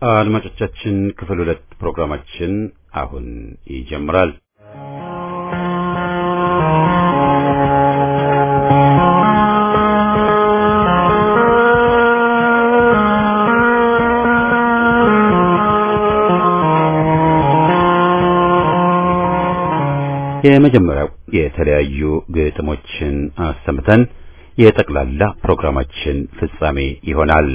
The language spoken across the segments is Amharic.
አድማጮቻችን ክፍል ሁለት ፕሮግራማችን አሁን ይጀምራል። የመጀመሪያው የተለያዩ ግጥሞችን አሰምተን የጠቅላላ ፕሮግራማችን ፍጻሜ ይሆናል።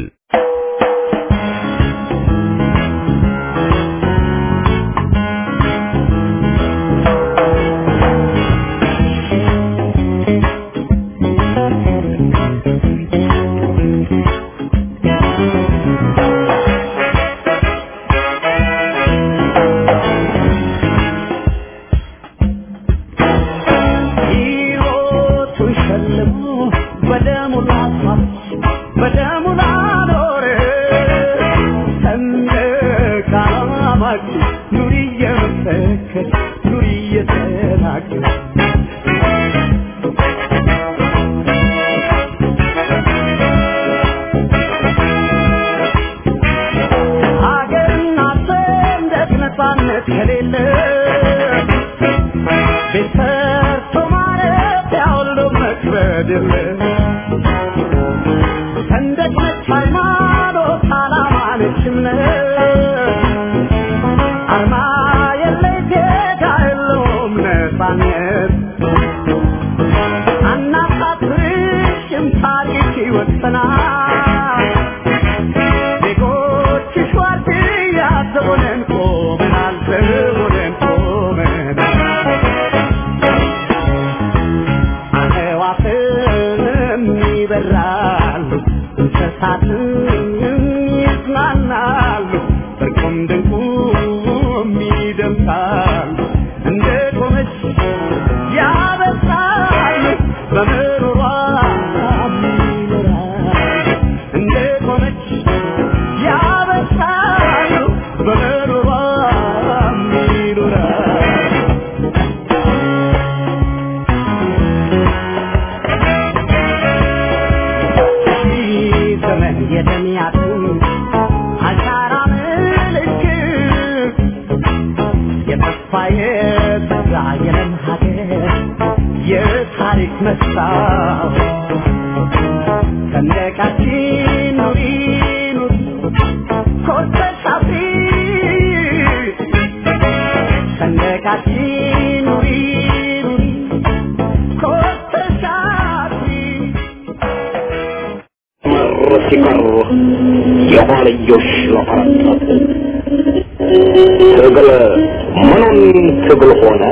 ሲቀሩ የኋልዮሽ ለፈረጠጥ ትግል ምኑን ትግል ሆነ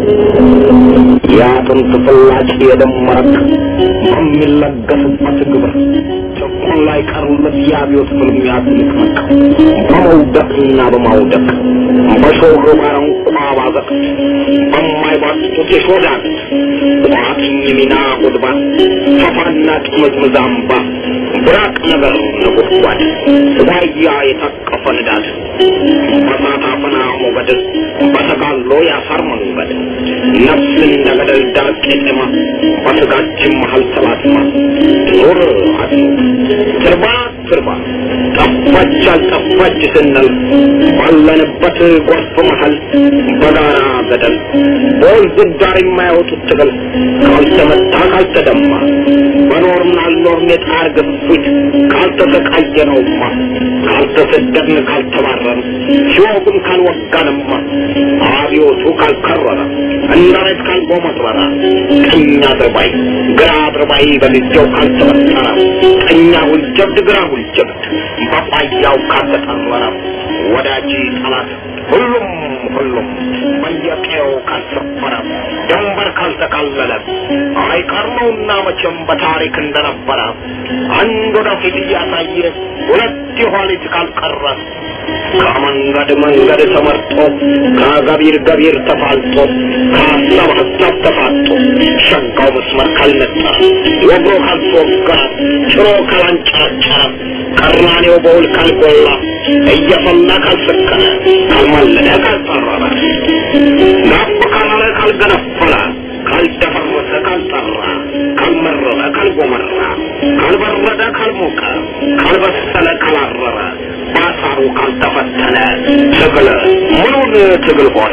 የአጥንት ፍላጭ የደም መረቅ በሚለገስበት ግብር ጭቁን ላይ ቀሩለት የአብዮት ፍልሚያ ትንቅንቅ በመውደቅና በማውደቅ በሾህ ባረንቋ ባዘቅ በማይባጡት የሾዳን ቋጥኝ ሚና ጉድባ ሰፋና ጥምዝምዝ አምባ ብራቅ ነገር ነጎድጓድ ዋያ የታቀፈ ንዳድ በሳት አፈና ሞገድ በተጋሎ ያሳር መንገድ ነፍስ እንደ ገደል ዳር ቄጤማ በስጋችን መሀል ተላትማ ኑር አድኑ ትርባ ትርባ ጠፋች አልጠፋች ስንል ባለንበት ጎርፍ መሀል በጋራ ገደል በወንዝ ዳር የማያወጡት ትግል ካልተመታ ካልተደማ በኖርን አልኖርን የጣር ግፊት ካልተሰቃየነውማ ካልተሰደድን ካልተባረን ሲወጉን ካልወጋንማ አብዮቱ ካልከረረ እንዳሬት ካልጎመረረ ቀኝ አድርባይ ግራ አድርባይ በጊዜው ካልተበጠረ ቀኛ ሁልጀብድ ግራ ሁልጀብድ በቋያው ካልተጠረረ ወዳጅ ጠላት ሁሉም ሁሉም በየቀየው ካልሰፈረ ድንበር ካልተካለለ አይቀር ነውና መቼም በታሪክ እንደነበረ አንድ ወደፊት እያሳየ ሁለት የኋሊት ካልቀረ ከመንገድ መንገድ ተመርጦ ከገቢር ገቢር ተፋልጦ ከሀሳብ ሀሳብ ተፋጦ ሸጋው መስመር ካልነጠረ ወግሮ ካልተወገረ ጭሮ ካላንጨረጨረ ቀራኔው በውል ካልጎላ እየፈላ ካልሰከረ ካልማለደ ካልጠረረ ጋብ ካላለ ካልገነፈለ ካልደፈረሰ ካልጠራ ካልመረረ ካልጎመራ ካልበረደ ካልሞቀ ካልበሰለ ካላረረ በአሳት ግንባሩ ካልተፈተነ ትግል ምኑን ትግል ሆነ?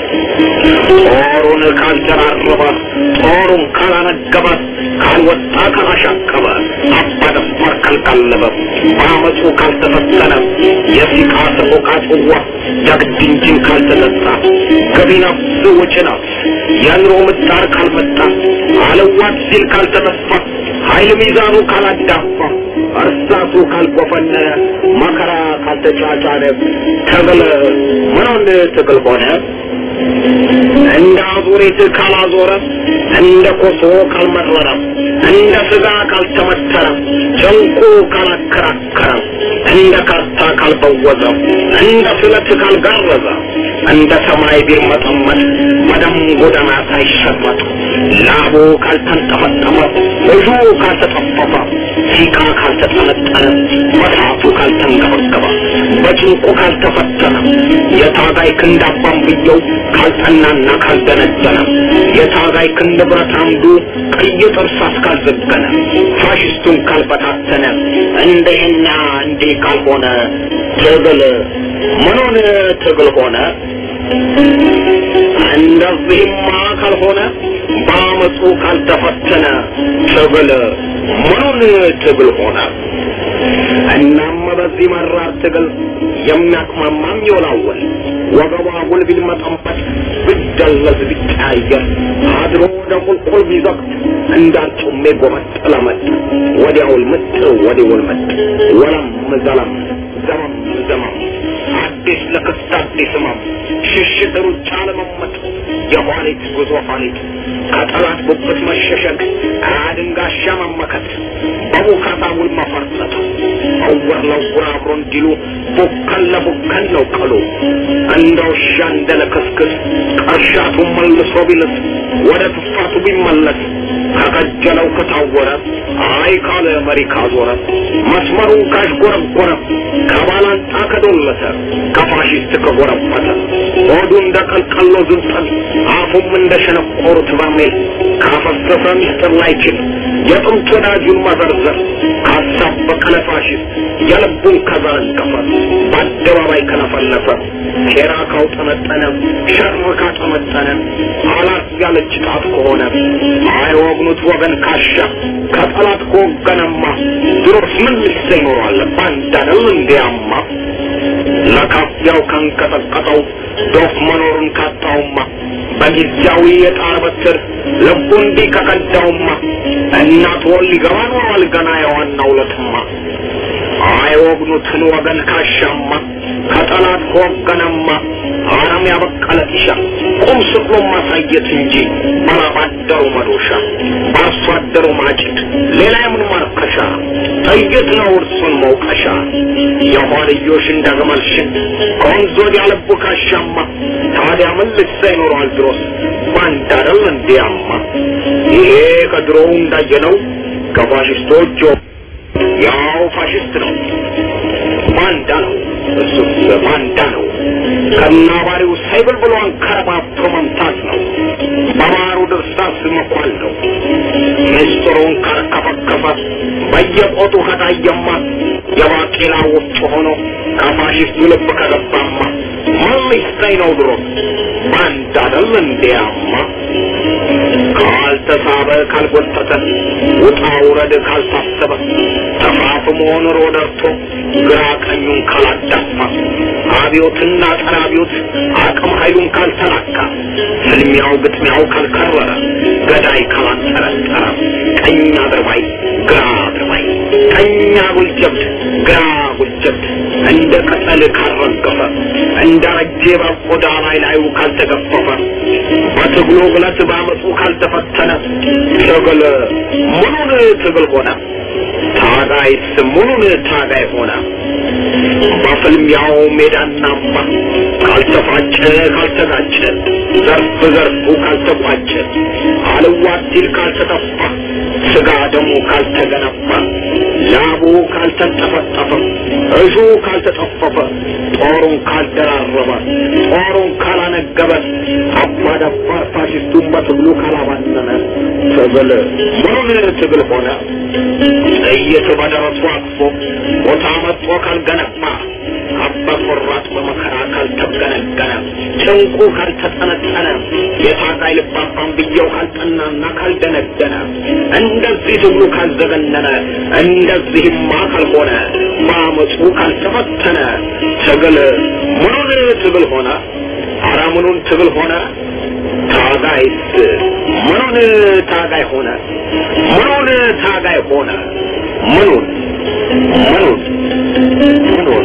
ጦሩን ካልደራረበ ጦሩን ካላነገበ ካልወጣ ካላሻቀበ አባደፋር ካልቀለበ በአመፁ ካልተፈተነ የሲቃ ሰቆቃ ጽዋ ጀግድ እንጂን ካልተጠጣ ገቢ ነፍስ ወጪ ነፍስ የኑሮ ምጣር ካልመጣ አለዋት ሲል ካልተጠፋ ኃይል ሚዛኑ ካላዳፋ እርሳቱ ካልቆፈነ መከራ ካልተጫጫነ ትግል ምኑን ትግል ሆነ? እንደ አዙሪት ካላዞረ እንደ ኮሶ ካልመረረ እንደ ስጋ ካልተመተረ ጨንቁ ካላከራከረ እንደ ካርታ ካልበወዘ እንደ ስለት ካልጋረዘ እንደ ሰማይ ቢርመጠመጥ በደም ጎዳና ሳይሸመጥ ላቡ ካልተንጠፈጠፈ እጁ ካልተጠፈፈ ሲቃ ካልተጠነጠነ በሳቱ ካልተንገበገበ በጭንቁ ካልተፈተነ የታጋይ ክንድ አባንብየው ካልጠናና ካልደነደነ የታጋይ ክንድ ብረት አምዱ ቀይ ጥርሳስ ካልዘገነ ፋሽስቱን ካልበታተነ እንደህና እንዲህ ካልሆነ ትግል ምኑን ትግል ሆነ? እንደዚህማ ካልሆነ በአመፁ ካልተፈተነ ትግል ምኑን ትግል ሆነ? እናም በዚህ መራር ትግል የሚያቅማማም ይወላወል ወገቧ ጉል ቢልመጠመጥ ቢደለዝ ቢቀያየር አድሮ ወደ ቁልቁል ቢዘቅት እንዳርጩሜ ጎመጥ ለመጥ ወዲያውል ምጥ ወዲውል መጥ ወለም ዘለም ዘመም ዘመም አዲስ ለክስት አዲስ ህመም ሽሽት ሩጫ ለመመጥ የኋሊት ጉዞ ኋሊት ከጠላት ጉብት መሸሸግ አድንጋሻ መመከት በቡካታ ውል መፈርጠት እውር ለውር አብሮ እንዲሉ ቡከን ለቡከን ነው ቀሉ እንደ ውሻ እንደ ለክስክስ ቀሻቱ መልሶ ቢልስ ወደ ትፋቱ ቢመለስ ከቀጀለው ከታወረ አይ ካለ መሪ ካዞረ መስመሩን ካሽጎረጎረ ከባላንጣ ከዶለተ ከፋሽስት ከጎረበተ ሆዱ እንደ ቀልቀሎ ዝንጠል አፉም እንደ ሸነቆሩት በርሜል ካፈሰሰ ሚስጥር ላይችል የጥንት ወዳጁን መዘርዘር ካሳበቀ ለፋሽስት የልቡን ከዘረገፈ በአደባባይ ከለፈለፈ ሴራ ካውጠመጠነ ሸር ካጠመጠነ አላት ያለች ጣት ከሆነ አይወግኑት ወገን ካሻ ከጠላት ከወገነማ ድሮስ ምን ልሰ ይኖራል ባንዳ ነው እንዲያማ ለካፊያው ካንቀጠቀጠው ዶፍ መኖሩን ካጣውማ በጊዜያዊ የጣር በትር ልቡ እንዲህ ከቀዳውማ እናት ወል ሊገባ ኖሯል ገና የዋናው ለትማ አይወግኑትን ወገን ካሻማ ከጠላት ከወገነማ አረም ያበቀለ ጢሻ ቁም ስቅሎ ማሳየት እንጂ ባላባደሩ መዶሻ በአርሶ አደሩ ማጭድ ሌላ የምን ማርከሻ ጥይት ነው እርሱን መውቀሻ የኋልዮሽ እንደግመል ሽን ከወንዝ ወዲያ ልቡ ካሻማ ታዲያ ምን ልሳ ይኖረዋል ድሮስ ባንዳ አይደል እንዲያማ ይሄ ከድሮው እንዳየነው ከፋሽስቶች ያው ፋሽስት ነው ባንዳ ነው እሱስ ባንዳ ነው ከናባሪው ሳይብል ብሎ አንከረባብቶ መምታት ነው በማሩ ድርሳስ መኳል ነው ምስጢሩን ከርከፈከፈ በየቆጡ ከታየማ የባቄላ ወፍጮ ሆኖ ከፋሽስቱ ልብ ከገባማ ምን ሊሰኝ ነው ድሮ ባንዳ አይደል እንዲያማ ካልተሳበ ካልጎተተ ውጣ ውረድ ካልታሰበ ተፋፍሞ ኑሮ ደርቶ ግራ ቀኙን ካላዳፋ አብዮትና ጸረ አብዮት አቅም ኃይሉን ካልተላካ ፍልሚያው ግጥሚያው ካልከረረ ገዳይ ካላንጠረጠረ ቀኝ አድርባይ ግራ አድርባይ ቀኝ አጉል ጀብድ ግራ አጉል ጀብድ እንደ ቅጠል ካልረገፈ እንደ ረጄ በቆዳ ላይ ላዩ ካልተገፈፈ በትግሉ ግለት ባመፁ ካልተፈተነ ትግል ምኑን ትግል ሆነ? ታጋይስ ምኑን ታጋይ ሆነ? በፍልሚያው ሜዳና አምባ ካልተፋጨ ካልተጋጨ ዘርፍ ዘርፉ ካልተቋጨ አልዋት ሲል ካልተጠፋ ስጋ ደሙ ካልተገነባ ላቡ ካልተንጠፈጠፈ እሹ ካልተጠፈፈ ጦሩን ካልደራረበ ጦሩን ካላነገበ አባዳባር ፋሽስቱን በትግሉ ካላባነነ ትግል ምኑን ትግል ሆነ? ጥይት በደረሱ አቅፎ ቦታ መጥቶ ካልገነባ እንቁ ካልተጠነጠነ የታጋይ ልባባን ብየው ካልጠናና ካልደነደነ እንደዚህ ትግሉ ካልዘገነነ እንደዚህማ ካልሆነ በአመፁ ካልተፈተነ ትግል ምኑን ትግል ሆነ? ኧረ ምኑን ትግል ሆነ? ታጋይስ ምኑን ታጋይ ሆነ? ምኑን ታጋይ ሆነ? ምኑን ምኑን ምኑን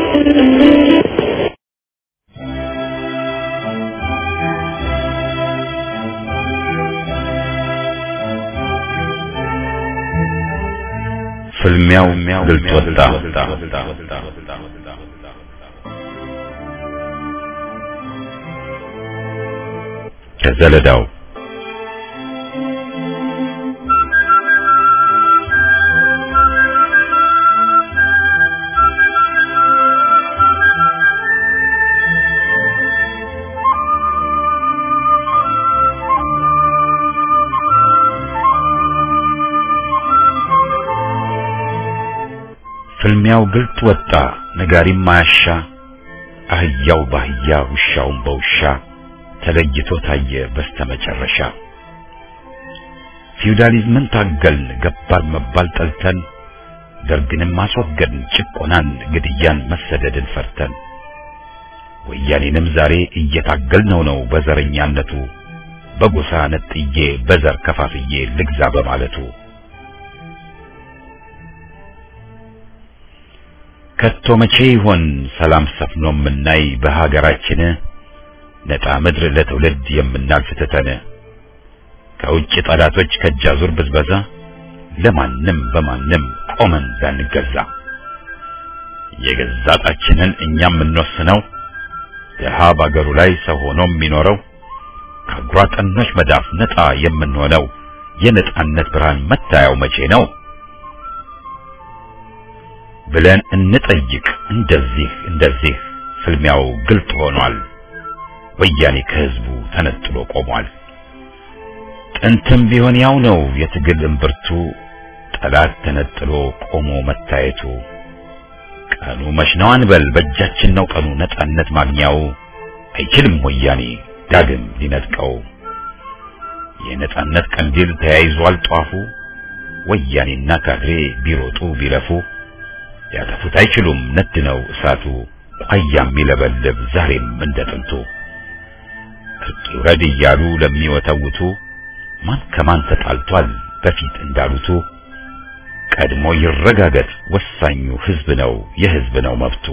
ፍልሚያው ግልጽ ወጣ። ከዘለዳው ፍልሚያው ግልጥ ወጣ፣ ነጋሪም ማያሻ፣ አህያው ባህያ ውሻውም በውሻ ተለይቶ ታየ በስተመጨረሻ። ፊውዳሊዝምን ታገልን፣ ገባር መባል ጠልተን፣ ደርግንም አስወገድን፣ ጭቆናን፣ ግድያን፣ መሰደድን ፈርተን፣ ወያኔንም ዛሬ እየታገልነው ነው በዘረኛነቱ፣ በጎሳ ነጥዬ በዘር ከፋፍዬ ልግዛ በማለቱ ከቶ መቼ ይሆን ሰላም ሰፍኖ የምናይ በሀገራችን ነጣ ምድር ለትውልድ የምናልፍ ትተን ከውጭ ጠላቶች ከጃዙር ብዝበዛ ለማንም በማንም ቆመን ላንገዛ የገዛ ጣችንን እኛም የምንወስነው ድሃ ባገሩ ላይ ሰው ሆኖ የሚኖረው ከአጉራ ጠኖች መዳፍ ነጣ የምንሆነው የነጻነት ብርሃን መታያው መቼ ነው ብለን እንጠይቅ። እንደዚህ እንደዚህ ፍልሚያው ግልጥ ሆኗል። ወያኔ ከህዝቡ ተነጥሎ ቆሟል። ጥንትም ቢሆን ያው ነው የትግል እምብርቱ፣ ጠላት ተነጥሎ ቆሞ መታየቱ። ቀኑ መች ነው አንበል፣ በእጃችን ነው ቀኑ ነጻነት ማግኛው። አይችልም ወያኔ ዳግም ሊነጥቀው። የነጻነት ቀንዲል ተያይዟል ጧፉ። ወያኔና ካድሬ ቢሮጡ ቢለፉ ያጠፉት አይችሉም ነድ ነው እሳቱ። ቋያም ይለበልብ ዛሬም እንደ ጥንቱ። እርቅ ይውረድ እያሉ ለሚወተውቱ ማን ከማን ተጣልቷል በፊት እንዳሉቱ ቀድሞ ይረጋገጥ ወሳኙ ህዝብ ነው የህዝብ ነው መብቱ።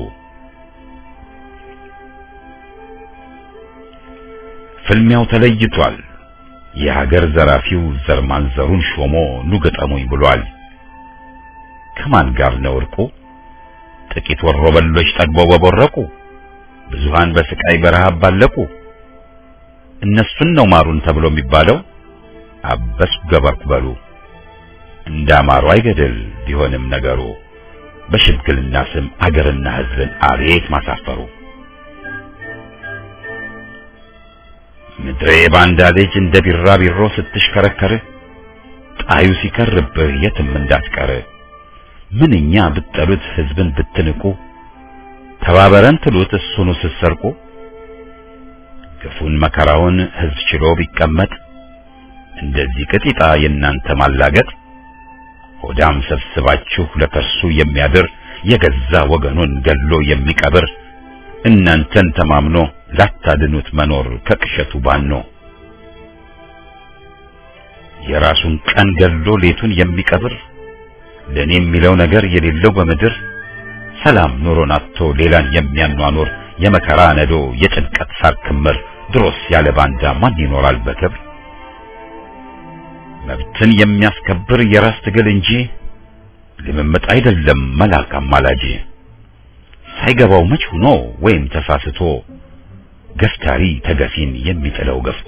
ፍልሚያው ተለይቷል። የሀገር ዘራፊው ዘር ማንዘሩን ሾሞ ኑ ገጠሙኝ ብሏል። ከማን ጋር ነው እርቁ? ጥቂት ወሮበሎች ጠግበው በቦረቁ፣ ብዙሃን በስቃይ በረሃብ ባለቁ። እነሱን ነው ማሩን ተብሎ የሚባለው። አበስኩ ገበርኩ በሉ እንዳማሩ አይገድል ቢሆንም ነገሩ በሽምግልና ስም አገርና ህዝብን አቤት ማሳፈሩ። ምድሬ ባንዳ ልጅ እንደ ቢራቢሮ ስትሽከረከር ጣዩ ሲከርብህ የትም እንዳትቀር ምንኛ ብትጠሉት ህዝብን ብትንቁ ተባበረን ትሉት እሱኑ ስትሰርቁ ግፉን መከራውን ህዝብ ችሎ ቢቀመጥ እንደዚህ ቅጢጣ የእናንተ ማላገጥ ሆዳም ሰብስባችሁ ለከርሱ የሚያድር የገዛ ወገኑን ገሎ የሚቀብር እናንተን ተማምኖ ላታድኑት መኖር ከቅሸቱ ባኖ የራሱን ቀን ገሎ ሌቱን የሚቀብር ለኔ የሚለው ነገር የሌለው በምድር ሰላም ኑሮን አጥቶ ሌላን የሚያኗኑር የመከራ ነዶ የጭንቀት ሳር ክምር ድሮስ ያለ ባንዳ ማን ይኖራል በክብር? መብትን የሚያስከብር የራስ ትግል እንጂ ልምምጥ አይደለም መላክ አማላጅ። ሳይገባው መች ሆኖ ወይም ተሳስቶ ገፍታሪ ተገፊን የሚጥለው ገፍቶ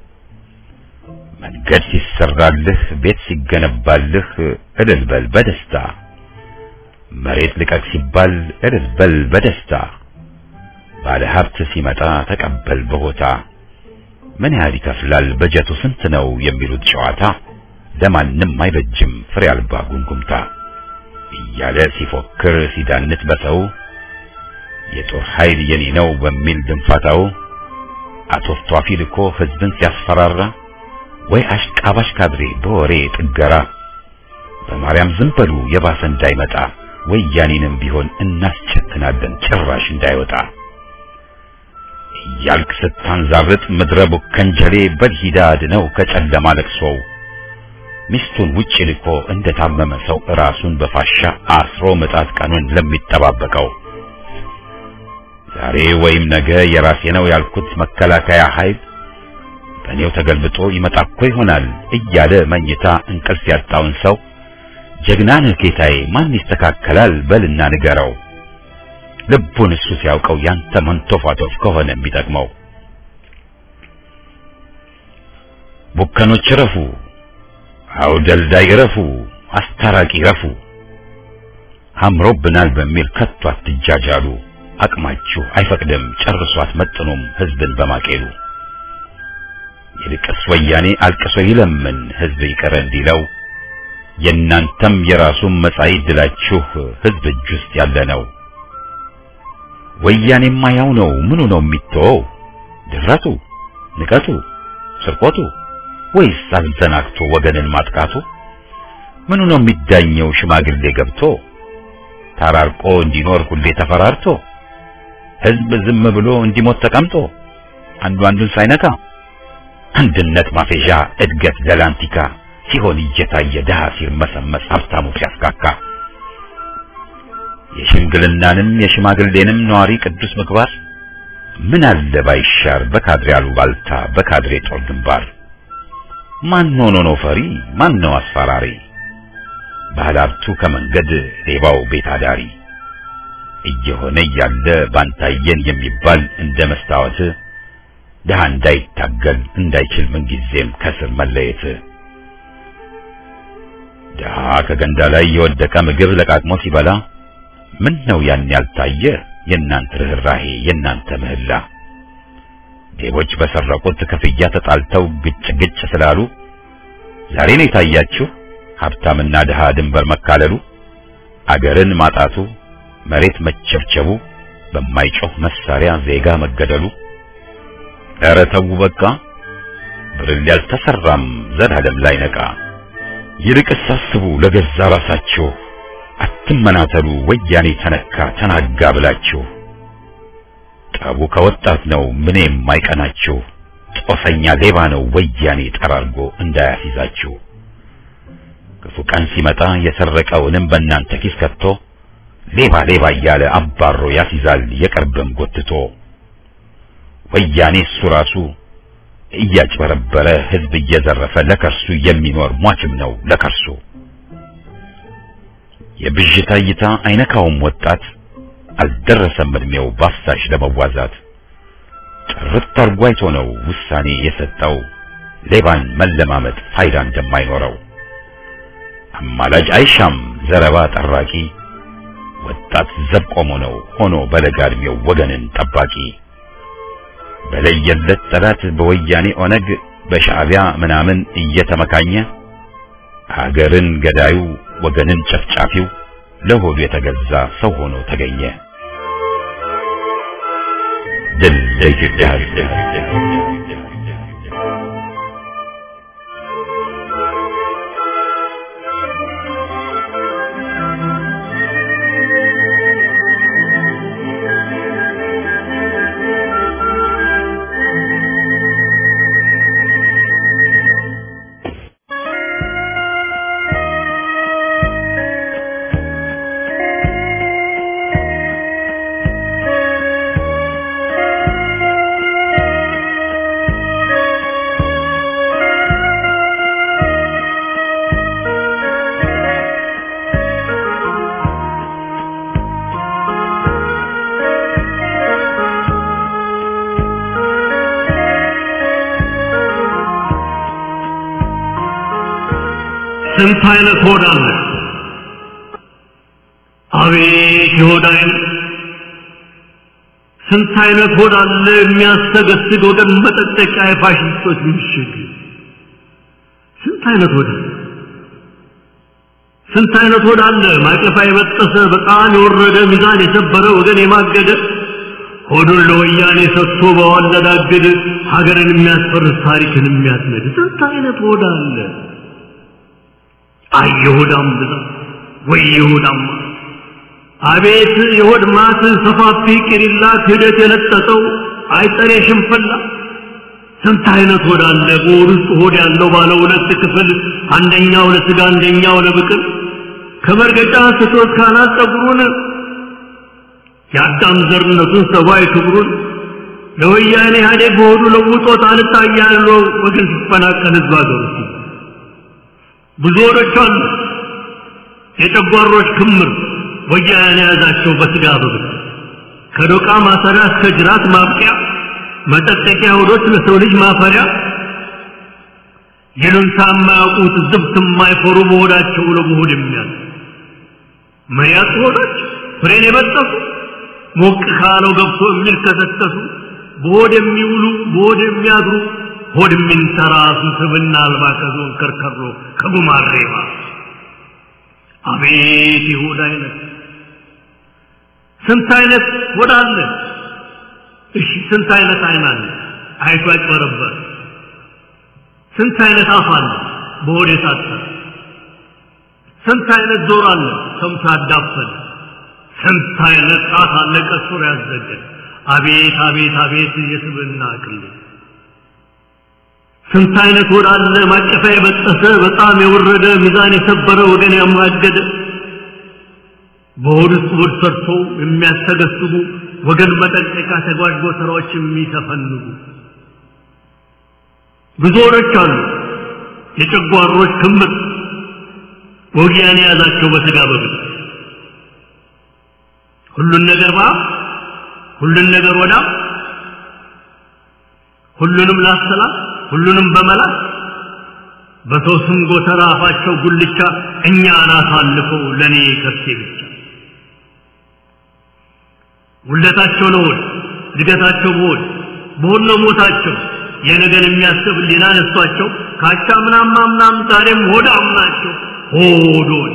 መንገድ ሲሰራልህ ቤት ሲገነባልህ እልል በል በደስታ መሬት ልቀቅ ሲባል እልል በል በደስታ ባለ ሀብት ሲመጣ ተቀበል በሆታ ምን ያህል ይከፍላል በጀቱ ስንት ነው የሚሉት ጨዋታ ለማንም አይበጅም ፍሬ አልባ ጉምጉምታ እያለ ሲፎክር ሲዳንት በሰው የጦር ኃይል የኔ ነው በሚል ድንፋታው አቶፍቷፊ ልኮ ህዝብን ሲያስፈራራ ወይ አሽቃባሽ ካድሬ በወሬ ጥገራ በማርያም ዝም በሉ የባሰ እንዳይመጣ ወያኔንም ቢሆን እናስቸትናለን ጭራሽ እንዳይወጣ እያልክ ስታንዛርጥ ምድረ ቡከንጀሌ በልሂዳ አድነው ከጨለማ ለቅሶው ሚስቱን ውጭ ልኮ እንደታመመ ሰው ራሱን በፋሻ አስሮ ምጣት ቀኑን ለሚጠባበቀው ዛሬ ወይም ነገ የራሴ ነው ያልኩት መከላከያ ኃይል በእኔው ተገልብጦ ይመጣ እኮ ይሆናል እያለ መኝታ እንቅልፍ ያጣውን ሰው ጀግና ነህ ጌታዬ፣ ማን ይስተካከላል በልና ንገረው። ልቡን እሱ ሲያውቀው ያንተ መንቶፋቶፍ ከሆነ የሚጠቅመው ቡከኖች ረፉ፣ አውደልዳይ ረፉ፣ አስታራቂ ረፉ፣ አምሮብናል በሚል ከቶ አትጃጃሉ። አቅማችሁ አይፈቅድም ጨርሶ አትመጥኑም ህዝብን በማቄሉ። ይልቅስ ወያኔ አልቅሶ ይለምን ህዝብ ይቅር እንዲለው የእናንተም የራሱን መጻኢ ድላችሁ ህዝብ እጅ ውስጥ ያለ ነው። ወያኔማ ያው ነው። ምኑ ነው የሚተወው? ድፍረቱ፣ ንቀቱ፣ ስርቆቱ ወይስ አዘናግቶ ወገንን ማጥቃቱ? ምኑ ነው የሚዳኘው? ሽማግሌ ገብቶ ታራርቆ እንዲኖር ሁሌ ተፈራርቶ ህዝብ ዝም ብሎ እንዲሞት ተቀምጦ አንዱ አንዱን ሳይነካ አንድነት ማፌዣ እድገት ደላንቲካ ሲሆን እየታየ ድሃ ሲርመሰመስ ሀብታሙ ሲያስካካ የሽምግልናንም የሽማግሌንም ነዋሪ ቅዱስ ምግባር ምን አለ ባይሻር በካድሬ አሉባልታ በካድሬ ጦር ግንባር ማን ሆኖ ነው ፈሪ ማን ነው አስፈራሪ ባለሀብቱ ከመንገድ ሌባው ቤት አዳሪ እየሆነ እያለ ባንታየን የሚባል እንደ መስታወት ድሃ እንዳይታገል እንዳይችል ምንጊዜም ከስር መለየት ድሃ ከገንዳ ላይ የወደቀ ምግብ ለቃቅሞ ሲበላ ምን ነው ያን ያልታየ የእናንተ ርኅራሄ የእናንተ ምህላ ሌቦች በሰረቁት ክፍያ ተጣልተው ግጭ ግጭ ስላሉ ዛሬ ነው የታያችሁ ሀብታምና ድሃ ድንበር መካለሉ አገርን ማጣቱ መሬት መቸብቸቡ በማይጮህ መሳሪያ ዜጋ መገደሉ ኧረ ተው በቃ ብርል ያልተሰራም ዘላለም ላይ ነቃ ይልቅስ አስቡ ለገዛ ራሳችሁ አትመናተሉ ወያኔ ተነካ ተናጋ ብላችሁ ጠቡ ከወጣት ነው ምን የማይቀናችሁ ጦሰኛ ሌባ ነው ወያኔ ጠራርጎ እንዳያስይዛችሁ ክፉ ቀን ሲመጣ የሰረቀውንም በእናንተ ኪስ ከቶ ሌባ ሌባ እያለ አባሮ ያስይዛል የቅርብም ጎትቶ ወያኔ እሱ ራሱ እያጭበረበረ ህዝብ እየዘረፈ ለከርሱ የሚኖር ሟችም ነው ለከርሱ የብዥታ እይታ አይነካውም ወጣት አልደረሰም እድሜው ባፍሳሽ ለመዋዛት ጥርት አርጎ አይቶ ነው ውሳኔ የሰጠው ሌባን መለማመጥ ፋይዳ እንደማይኖረው አማላጅ አይሻም ዘረባ ጠራቂ ወጣት ዘብ ቆሞ ነው ሆኖ በለጋ እድሜው ወገንን ጠባቂ በለየለት ጠላት በወያኔ ኦነግ በሻዕቢያ ምናምን እየተመካኘ ሀገርን ገዳዩ ወገንን ጨፍጫፊው ለሆዱ የተገዛ ሰው ሆኖ ተገኘ። ድል ለኢትዮጵያ ሕዝብ! ስንት አይነት ሆድ አለ! አቤት የሆድ አይነት! ስንት አይነት ሆድ አለ የሚያስተገስግ ወገን መጠጠቂያ የፋሽስቶች ምሽግ! ስንት አይነት ሆድ አለ! ስንት አይነት ሆድ አለ ማቀፋ የበጠሰ በጣም የወረደ ሚዛን የሰበረ ወገን የማገደ ሆዱን ለወያኔ ሰጥቶ በወለዳግድ ሀገርን የሚያስፈርስ ታሪክን የሚያስነድ ስንት አይነት ሆድ አለ። አይ የሆዳም ብዛት ወይ የሆዳም አቤት የሆድ ማት ሰፋፊ ቂሪላ ክህደት የለጠጠው አይጠሬ ሽንፈላ ስንት አይነት ሆድ አለ። በሆድ ውስጥ ሆድ ያለው ባለ ሁለት ክፍል አንደኛው ለስጋ አንደኛው ለብቅል ከመርገጫ ስቶት ካናት ጸጉሩን የአዳም ዘርነቱን ሰብአዊ ክብሩን ለወያኔ ኢህአዴግ በሆዱ ለውጦት አልታያለው ወገን ሲፈናቀል ህዝብ አገሩ ብዙ ሆዶች አሉ። የጨጓሮች ክምር ወያኔ የያዛቸው በስጋ በብት ከዶቃ ማሰሪያ እስከ ጅራት ማብቂያ መጠጠቂያ ሆዶች ለሰው ልጅ ማፈሪያ ይሉንታ የማያውቁት ዝብት የማይፈሩ በሆዳቸው ለመሆድ የሚያል መያት ሆዶች ፍሬን የበጠሱ ሞቅ ካለው ገብቶ የሚልከሰከሱ በሆድ የሚውሉ በሆድ የሚያድሩ ሆድ የሚንተራሱ ስብና አልባ ከዞን ከርከሮ ከጉማሬባ አቤት የሆድ አይነት ስንት አይነት ሆድ አለ። እሺ ስንት አይነት አይን አለ? አይቶ ያጭበረበር። ስንት አይነት አፍ አለ? በሆድ የታሰረ። ስንት አይነት ጆሮ አለ? ሰምቶ ያዳፈነ። ስንት አይነት ጣት አለ? ቀስሮ ያዘገ። አቤት አቤት አቤት የስብና አቅል ስንት አይነት ሆድ አለ? ማቀፋ የበጠሰ በጣም የወረደ ሚዛን የሰበረ ወገን ያማገደ በሆድ ውስጥ ሆድ ሰርቶ የሚያስተገስቡ ወገን መጠንቀቂያ ተጓዥ ጎተራዎች የሚተፈንጉ ብዙ ሆዶች አሉ። የጨጓሮች ክምር ወጊያን የያዛቸው በስጋ በብት ሁሉን ነገር ባ ሁሉን ነገር ወዳ ሁሉንም ላሰላ ሁሉንም በመላት በሰው ስም ጎተራ አፋቸው ጉልቻ እኛን አሳልፈው ለእኔ ከርሴ ብቻ ውለታቸው ነው ሆድ እድገታቸው በሆድ በሆድ ነው ሞታቸው የነገን የሚያስብ ሊና ነሷቸው ካቻ ምናማ ምናም ዛሬም ሆዳም ናቸው ሆዶች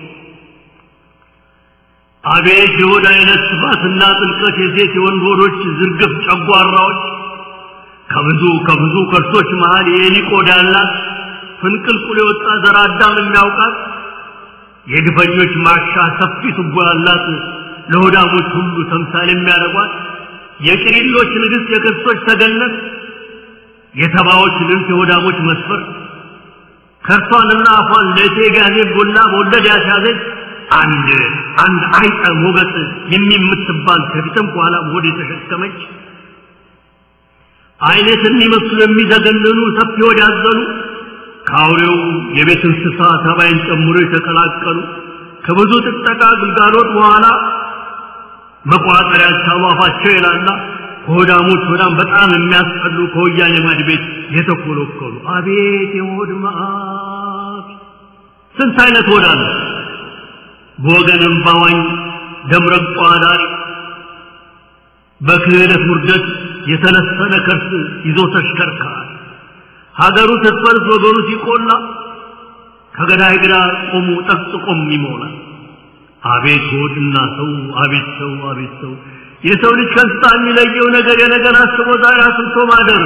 አቤት የሆድ አይነት ስፋትና ጥልቀት የሴት የወንድ ሆዶች ዝርግፍ ጨጓራዎች ከብዙ ከብዙ ከርሶች መሃል የኤሊ ቆዳ ያላት ፍንቅልቁል የወጣ ዘር አዳም የሚያውቃት የግፈኞች ማሻ ሰፊ ቱቦ ያላት ለሆዳሞች ሁሉ ተምሳሌ የሚያደርጓት የቅሪሎች ንግሥት የክርስቶች ተገነት የተባዎች ልንት የሆዳሞች መስፈር ከርሷንና አፏን ለእቴ ጋዜ ቡላ በወለድ ያስያዘች አንድ አንድ አይጠ ሞገስ የሚምትባል ከፊትም በኋላ ሆድ የተሸከመች አይነት የሚመስሉ የሚዘገንኑ ሰፊ ሆድ ያዘሉ ከአውሬው የቤት እንስሳ ተባይን ጨምሮ የተቀላቀሉ ከብዙ ጥጠቃ ግልጋሎት በኋላ መቋጠሪያ ያቻሉ አፋቸው የላላ ከሆዳሞች ሆዳም በጣም የሚያስጠሉ ከወያኔ ማድ ቤት የተኮለኮሉ አቤት የሆድ መዓት! ስንት አይነት ሆድ አለ። በወገንም ባዋኝ ደምረቋ ዳሪ በክህደት ውርደት የተለሰነ ከርስ ይዞ ተሽከርካሪ ሀገሩ ስትፈርስ ወገኑ ሲቆላ ከገዳይ ግራ ቆሙ ጠቅጥቆም ይሞላል። አቤት ሆድና ሰው አቤት ሰው አቤት ሰው የሰው ልጅ ከእንስሳ የሚለየው ነገር የነገር አስቦ ዛሬ አስብቶ ማደር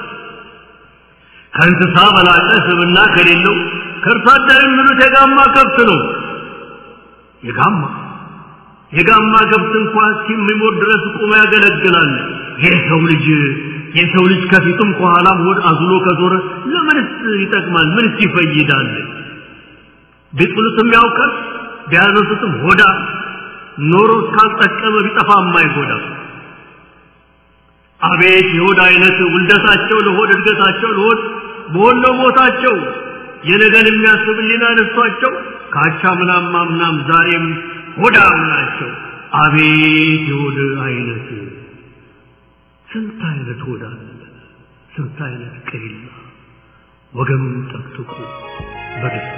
ከእንስሳ በላቀ ስብና ከሌለው ከእርሷ አደር የሚሉት የጋማ ከብት ነው። የጋማ የጋማ ከብት እንኳን እስኪሞት ድረስ ቁሞ ያገለግላል። የሰው ልጅ የሰው ልጅ ከፊቱም ከኋላም ሆድ አዝሎ ከዞረ ለምንስ ይጠቅማል? ምንስ ይፈይዳል? ቢጥሉትም ያውቃል ቢያነሱትም ሆዳ ኖሮ እስካልጠቀመ ቢጠፋ የማይጎዳ አቤት የሆድ አይነት ውልደታቸው ለሆድ እድገታቸው ለሆድ በሆነ ቦታቸው የነገን የሚያስብ ሊና ነሷቸው ካቻ ምናም ማምናም ዛሬም ሆዳም ናቸው። አቤት የሆድ አይነት ስንት አይነት ሆዳ አለ፣ ስንት አይነት ቅሪላ ወገም ጠቅጥቁ በደስታ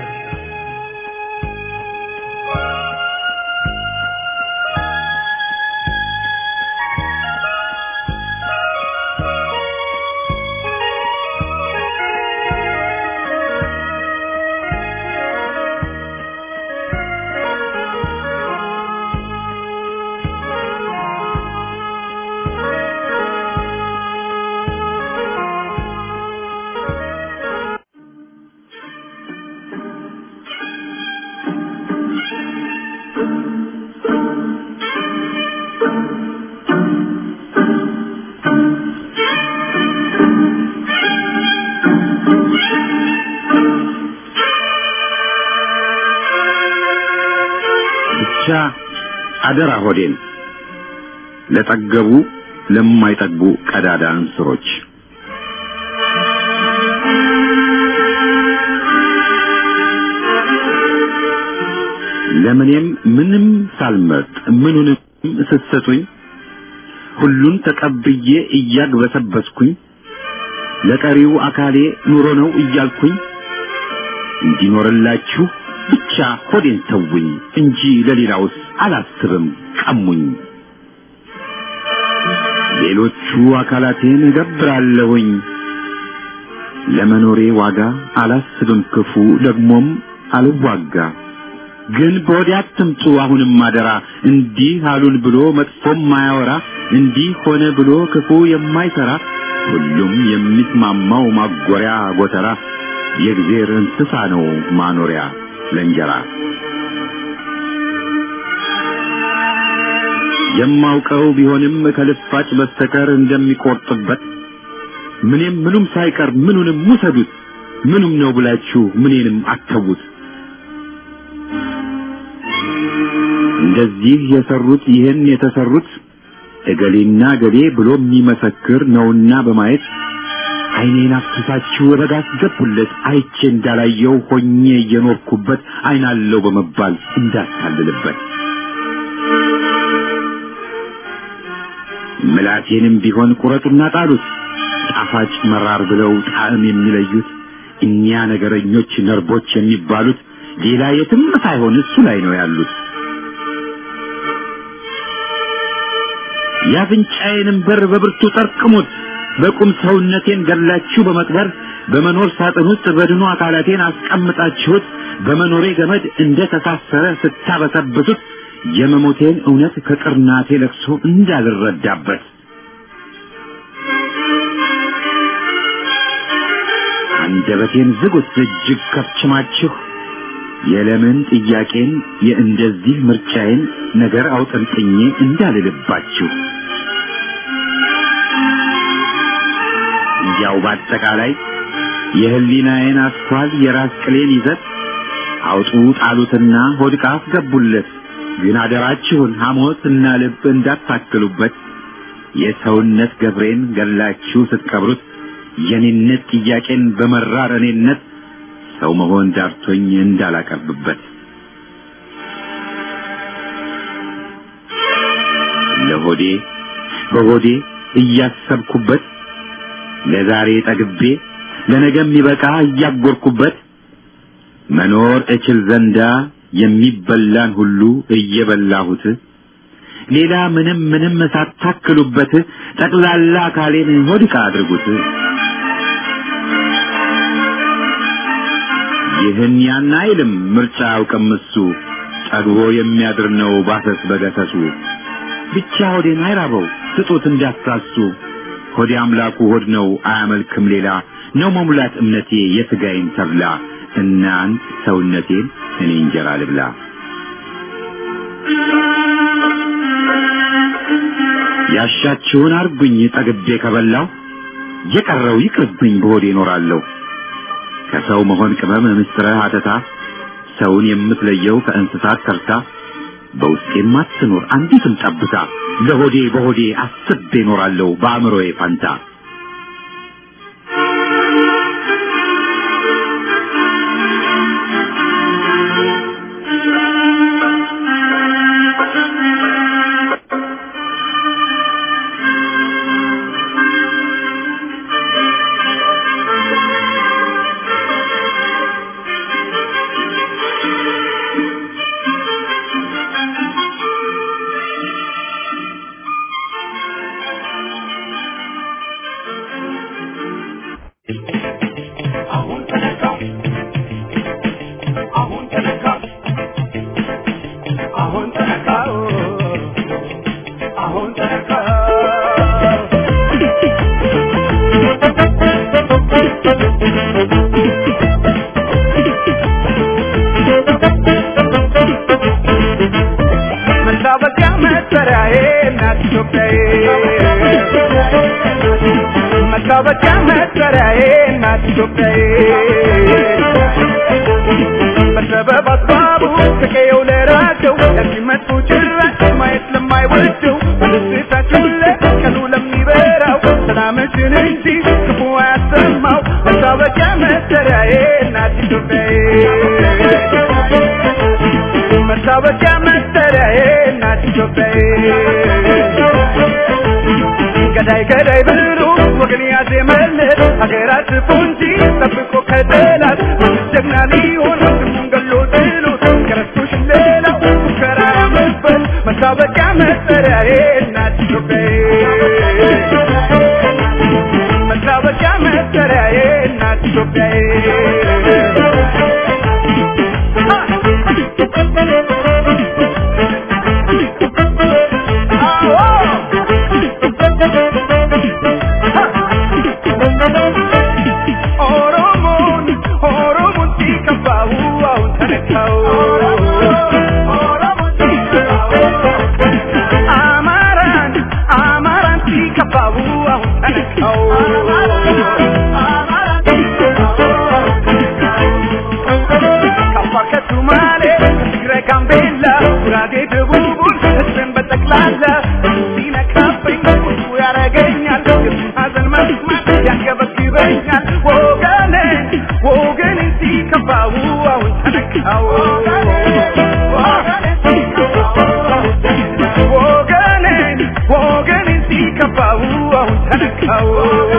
አደራ ሆዴን ለጠገቡ ለማይጠግቡ ቀዳዳ እንስሮች ለምኔም ምንም ሳልመርጥ ምኑንም ስትሰጡኝ ሁሉን ተቀብዬ እያግበሰበስኩኝ ለቀሪው አካሌ ኑሮ ነው እያልኩኝ እንዲኖርላችሁ ብቻ ሆዴን ተውኝ እንጂ ለሌላውስ አላስብም ቀሙኝ። ሌሎቹ አካላቴን እገብራለሁኝ ለመኖሬ ዋጋ አላስብም ክፉ ደግሞም አልዋጋ። ግን በወዲያ አትምጡ አሁንም አደራ እንዲህ አሉን ብሎ መጥፎም ማያወራ እንዲህ ሆነ ብሎ ክፉ የማይሰራ ሁሉም የሚስማማው ማጎሪያ ጎተራ የእግዜር እንስሳ ነው ማኖሪያ ለእንጀራ የማውቀው ቢሆንም ከልፋጭ በስተቀር እንደሚቆርጥበት ምንም ምኑም ሳይቀር ምኑንም ውሰዱት ምኑም ነው ብላችሁ ምኔንም አተዉት እንደዚህ የሰሩት ይህን የተሰሩት እገሌና ገሌ ብሎ የሚመሰክር ነውና በማየት ዓይኔን አፍስሳችሁ ረጋ አስገቡለት አይቼ እንዳላየው ሆኜ እየኖርኩበት ዓይናለው በመባል እንዳታልልበት ምላቴንም ቢሆን ቁረጡና ጣሉት ጣፋጭ መራር ብለው ጣዕም የሚለዩት እኛ ነገረኞች ነርቦች የሚባሉት ሌላ የትም ሳይሆን እሱ ላይ ነው ያሉት። የአፍንጫዬንም በር በብርቱ ጠርቅሙት። በቁም ሰውነቴን ገላችሁ በመቅበር በመኖር ሳጥን ውስጥ በድኑ አካላቴን አስቀምጣችሁት በመኖሬ ገመድ እንደ ተሳሰረ ስታበሰብሱት የመሞቴን እውነት ከቅርናቴ ለቅሶ እንዳልረዳበት አንደበቴን ዝጉት እጅግ ከፍችማችሁ የለምን ጥያቄን የእንደዚህ ምርጫዬን ነገር አውጠንጥኜ እንዳልልባችሁ እንዲያው በአጠቃላይ የህሊናዬን አስኳል የራስ ቅሌን ይዘት አውጡ ጣሉትና ሆድቃ አስገቡለት። ግን አደራችሁን ሐሞት እና ልብ እንዳታክሉበት። የሰውነት ገብሬን ገላችሁ ስትቀብሩት የኔነት ጥያቄን በመራር እኔነት ሰው መሆን ዳርቶኝ እንዳላቀርብበት ለሆዴ በሆዴ እያሰብኩበት ለዛሬ ጠግቤ ለነገ የሚበቃ እያጎርኩበት መኖር እችል ዘንዳ የሚበላን ሁሉ እየበላሁት ሌላ ምንም ምንም ሳታክሉበት ጠቅላላ አካሌን ሆድቃ አድርጉት። ይህን ያን አይልም ምርጫ አውቅም እሱ ጠግቦ የሚያድር ነው ባሰስ በገሰሱ ብቻ ሆዴን አይራበው ስጡት እንዳትሳሱ ሆዴ አምላኩ ሆድ ነው አያመልክም ሌላ ነው መሙላት እምነቴ የሥጋዬን ተብላ እናንት ሰውነቴን እኔ እንጀራ ልብላ ያሻችሁን አርጉኝ ጠግቤ ከበላው የቀረው ይቅርብኝ በሆዴ እኖራለሁ ከሰው መሆን ቅመም ምስጥረ አተታ ሰውን የምትለየው ከእንስሳት ተርታ በውስጤም አትኖር አንዲትም ጠብታ ለሆዴ በሆዴ አስቤ እኖራለሁ በአእምሮዬ ፋንታ መታወቂያ መጠሪያ መጠሪያዬ እናት ኢትዮጵያዬ መታወቂያ መጠሪያዬ እናት ኢትዮጵያዬ በሰበብ አስባቡ ከቀየው ለራቸው ለሚመጡ ጭራሽ ማየት ለማይወደው በደስታችሁ ቀኑ ለሚበራው ሰላምሽን እንጂ ክፉ አያሰማው መታወቂያ መጠሪያዬ እናት ኢትዮጵያዬ መታወቂያ መጠሪያዬ እናት ኢትዮጵያዬ ገዳይ ገዳይ ብሎ ወገን ያዜመለት ሀገራት ፉንጂ ጠብቆ ከጠላት ጀግና ሊሆን ወንድሙን ገሎ ጥሎት ከረስቶሽ ሌላው ሙከራ መበል መታወቂያ መጠሪያዬ እናት ኢትዮጵያዬ መታወቂያ መጠሪያዬ እናት ኢትዮጵያዬ ኦሮሞን ኦሮሞን ሲከፋው አሁን ተነካው አማራን አማራን ሲከፋው አሁን ተነካው ከአፋር ከሱማሌ ከትግራይ ጋምቤላ ጉራጌ ደቡቡን ህዝብን በጠቅላላ ሲነካብኝ ቁጡ ያረገኛል የሱን ሀዘን መስማት ያንገበግበኛል ወገኔ ወገኔ ሲከፋው አሁን ተነካው ወገኔ ወገኔ ሲከፋው አሁን ተነካው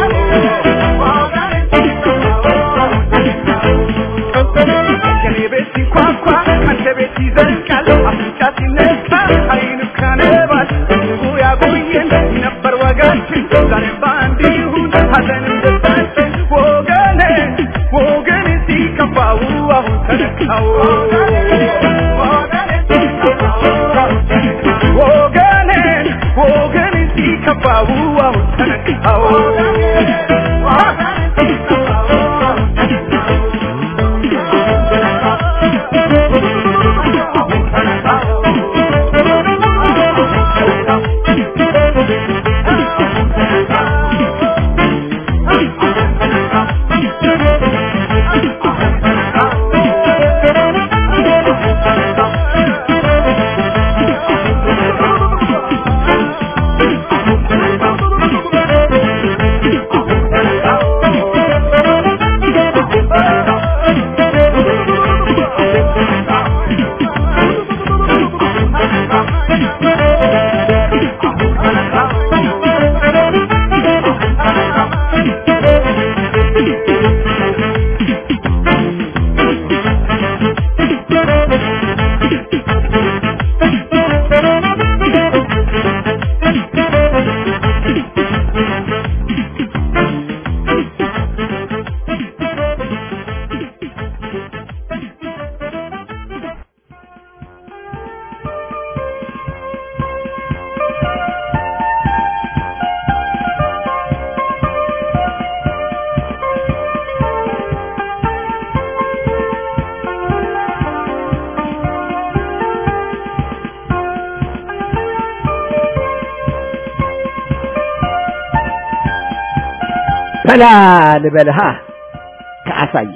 የኔ ቤት ሲንኳኳ አንተ ቤት ይዘልቃል አፍንጫ ሲነካ አይን ካነባል ህዝቡ ያቆየን ነበር ወጋችን ዛሬ በአንድ ይሁን ሀዘንም ደስታችን ወገኔ ወገኔ ሲከፋው አሁን ተነካው ወገኔ ወገኔ ሲከፋው አሁን ተነካው በላ ልበልሃ ከአሳየ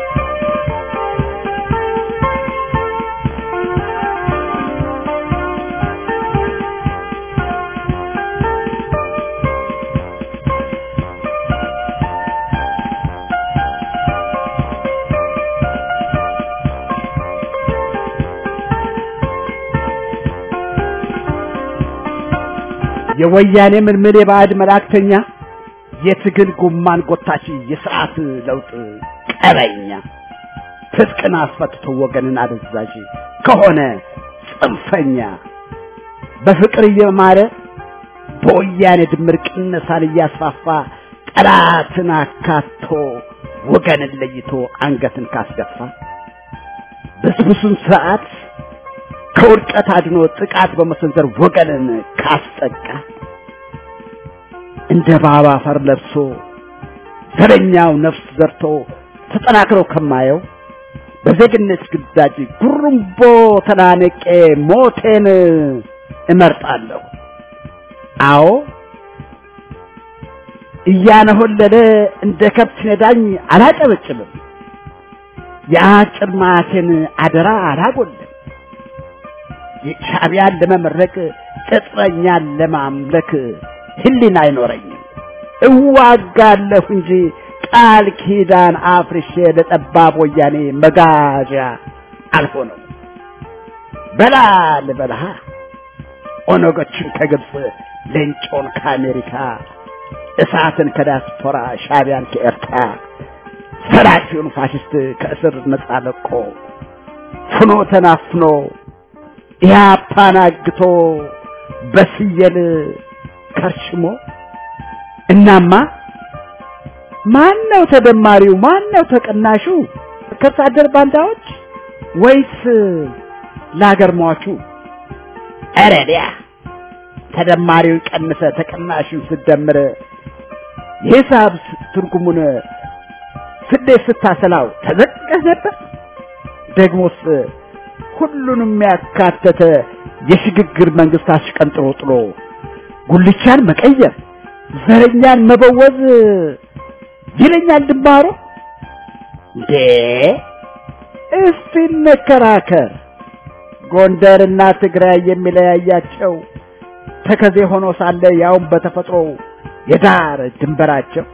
የወያኔ ምልምል የባዕድ መላእክተኛ የትግል ጉማን ጎታች የስርዓት ለውጥ ቀበኛ ትጥቅን አስፈትቶ ወገንን አደዛዥ ከሆነ ጽንፈኛ በፍቅር እየማረ በወያኔ ድምር ቅነሳን እያስፋፋ ጠላትን አካቶ ወገንን ለይቶ አንገትን ካስደፋ ብስብሱን ስርዓት ከውድቀት አድኖ ጥቃት በመሰንዘር ወገንን ካስጠቃ እንደ ባባ አፈር ለብሶ ዘረኛው ነፍስ ዘርቶ ተጠናክረው ከማየው በዜግነት ግዳጅ ጉርምቦ ተናነቄ ሞቴን እመርጣለሁ። አዎ እያነሆለለ እንደ ከብት ነዳኝ አላጨበጭብም። የአጭር ማቴን አደራ አላጎልም። ሻዕቢያን ለመመረቅ ቅጥረኛን ለማምለክ ህሊና አይኖረኝም። እዋጋለሁ እንጂ ቃል ኪዳን አፍርሼ ለጠባብ ወያኔ መጋዣ አልሆነም። በላ ልበልሃ ኦነጎችን ከግብፅ ሌንጮን ከአሜሪካ እሳትን ከዲያስፖራ ሻዕቢያን ከኤርትራ ሰላፊውን ፋሽስት ከእስር ነጻ ለቆ ፍኖ ተናፍኖ ኢህአፓን አግቶ በስየል ከርሽሞ እናማ ማን ነው ተደማሪው? ማን ነው ተቀናሹ? ከርስ አደር ባንዳዎች ወይስ ለሀገር ሟቹ? ኧረ ዲያ ተደማሪውን ቀንሰ ተቀናሹን ስደምር የሂሳብ ትርጉሙን ስሌት ስታሰላው ተዘቅቀህ ነበር። ደግሞስ ሁሉንም ያካተተ የሽግግር መንግስት አሽቀንጥሮ ጥሎ ጉልቻን መቀየር ዘረኛን መበወዝ ይለኛል ድንባሮ። እንዴ እስቲ እንከራከር። ጎንደርና ትግራይ የሚለያያቸው ተከዜ ሆኖ ሳለ ያውም በተፈጥሮ የዳር ድንበራቸው